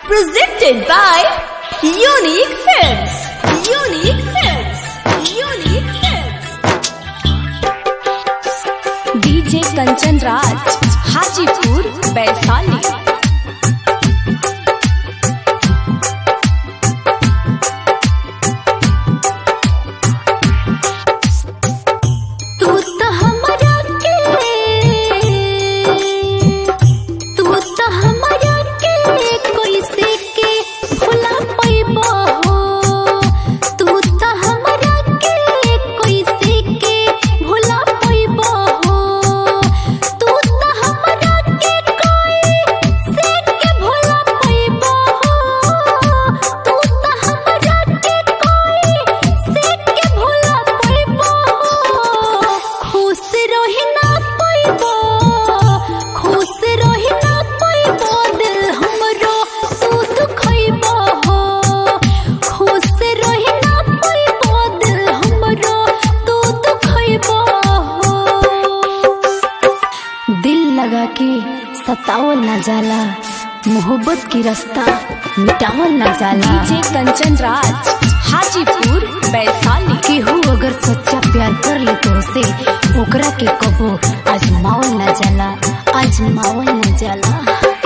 Presented by Unique Films. Unique Films. Unique Films. DJ Kanchan Raj, Hajipur, Baisali. तू तो हमरा के तू तो हमरा के कैसे के भुला पैबो हो तू तो हमरा के कैसे के भुला पैबो हो तू तो हमरा के कैसे के भुला पैबो हो तू तो हमरा के कैसे के भुला पैबो हो खुश रही ना पैबो खुश रही ना पैबो दिल हमरो तू दुखैबो हो खुश रही ना पैबो दिल हमरो तू दुखैबो हो दिल लगा के सतावल न जाला मोहब्बत की रास्ता मिटावल न जाला डीजे कंचन राज हाजीपुर वैशाली केहू अगर सच्चा प्यार कर ले तो से ओकरा के कबो आजमावल न जाला आजमावल न जाला